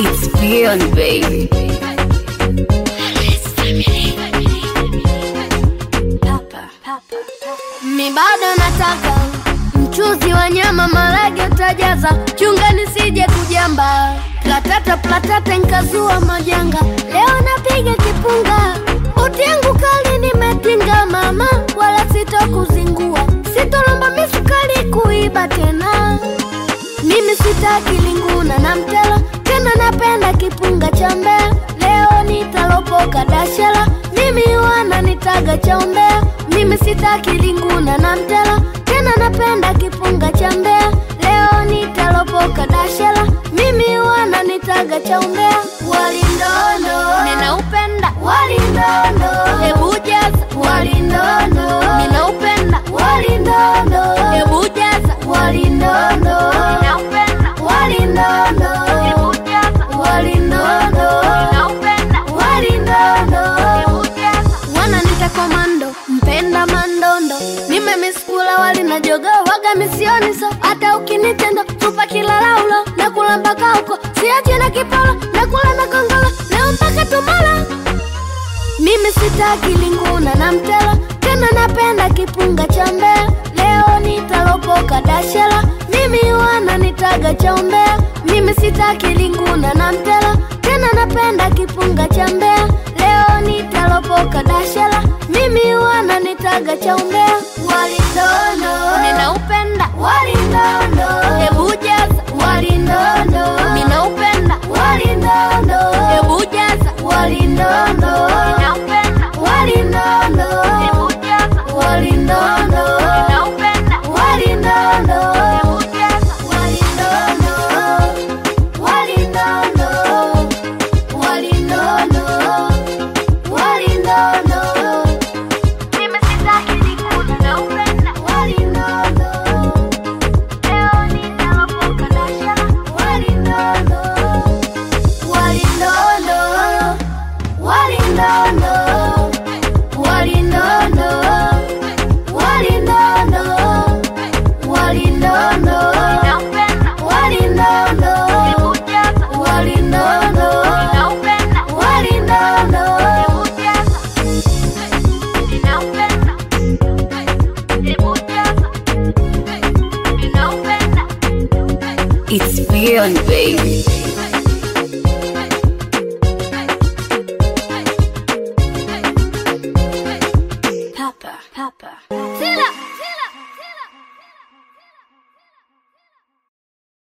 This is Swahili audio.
It's beyond baby. Mi bado nataka mchuzi wa nyama, marage utajaza, chunga nisije kujamba, platata platata nkazua majanga, leo napiga kipunga, buti yangu kali nimetinga mama, wala sitokuzingua, sitolomba misukari kuiba tena, mimi sitaki linguna na mtela tena, napenda kipunga cha mbea, leo nitalopoka dashela, mimi wana nitaga cha umbea, mimi sitaki linguna na mtela tena, napenda kipunga cha mbea, leo nitalopoka dashela, mimi wana nitaga cha umbea, walindondo ninaupenda walindondo, hebu jaza walindondo ninaupenda walindondo, hebu jaza walindondo ninaupenda walindondo, hebu jaza walindondo ninaupenda walindondo, hebu jaza wananita komando mpenda mandondo nimemiskula wali na jogo waga misioni so hata ukinitendo tupa kila laulo na kula mpaka huko siache na kipolo na kula na kongolo leo mpaka tumala mimi sitaki linguna na mtela tena napenda kipunga cha mbea leo nitalopoka dashela mimi wana nitaga cha umbea mimi sitaki linguna na mtela tena napenda kipunga cha mbea leo nitalopoka dashela mimi wana nitaga cha umbea walindondo ninaupenda walindondo hebu jaza walindondo ninaupenda walindondo hebu jaza walindondo ninaupenda walindondo hebu jaza walindondo ninaupenda walindondo hebu jaza walindondo walindondo walindondo walindondo mimi sitaki nikuna na upenda walindondo leo nitalopoka dashara walindondo walindondo walindondo walindondo walindondo walindondo walindondo walindondo walindondo It's beyond baby.